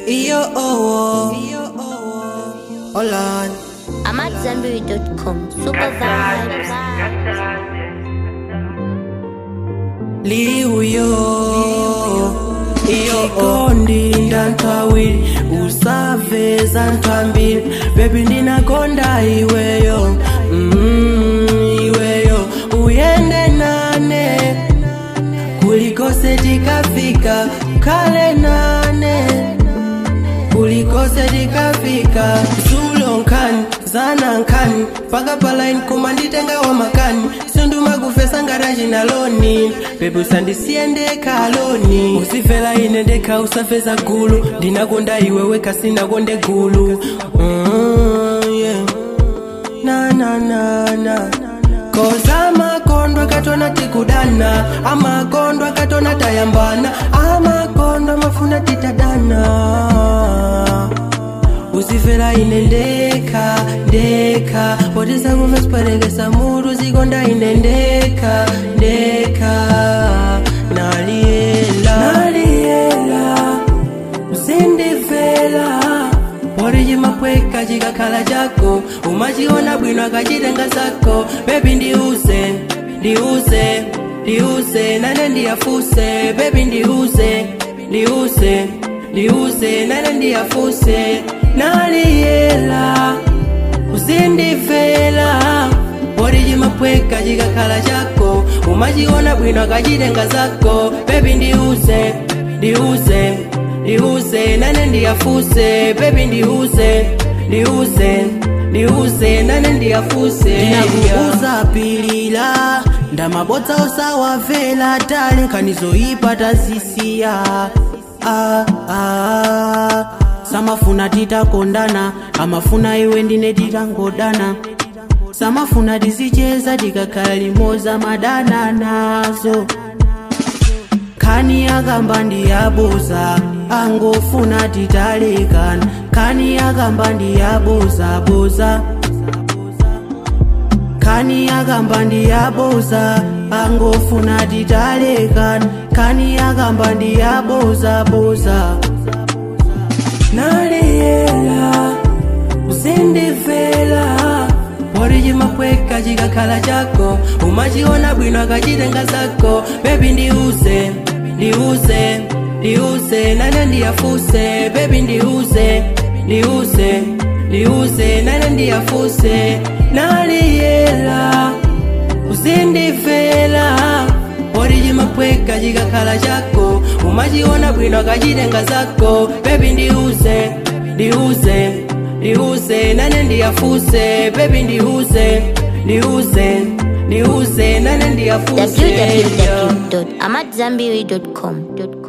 Yo, oh, hold on. I'm at zenberry.com. Super vibes. liuyo iyo ondinda ntawiri usaveza ntwambiri bebi ndinakonda iweyo mm, iweyo uyende nane kulikose tikafika kale nane kulikose tikafika zulo nkani zana nkani paka palaini koma nditenga wa makani sunduma kufesa ngaraji na loni bebi usandisiendeka loni usifela ine ndeka usafeza gulu ndinakonda iwewe kasinakonde gulu mm, yeah. na na na na koza amakondwa katona tikudana amakondwa katona tayambana amakondwa mafuna titadana usifela ine ndeka ndeka potisa kuva siparekesa mutu zikonda ine ndeka ndeka naliyela naliyela usindifela pori chimapweka chikakhala chako umachiona bwino akachitenga zako bebi ndiuze ndiuze ndiuze nane ndiyafuse bebi ndiuze ndiuze ndiuze nane ndiyafuse naliyela usindifela pori chimapweka chikakhala chako umachiona bwino akachitenga zako bebi ndiuze ndiuze ndiuze nane ndiyafuse bebi ndiuze ndiuze ndiuze nane ndiyafuse ndinakuuza pilila ndamabodza osawavela tali nkhanizoyipa tazisiya ah, ah. samafuna titakondana amafuna iwe ndine titangodana samafuna tizicheza tikakhala limoza madana nazo khani yakamba ndiyabuza angofuna titalekana khani yakamba ndiyabuza buza khani yakamba ndiyabuza angofuna titalekana khani yakamba ndiyabuza buza naliyela usindifela pori chimapweka chikakhala chako umachiona bwino akachitenga zako bebi ndiuze ndiuze ndiuze nane ndiyafuse bebi ndiuze ndiuze ndiuze nane ndiyafuse naliyela usindifela pori chimapweka chikakhala chako umachiona bwino akachitenga zako bebi ndiuze ndiuze ndiuze nane ndiyafuse bebi ndiuze ndiuze ndiuze nane ndiyafuse www.amatzambiri.com.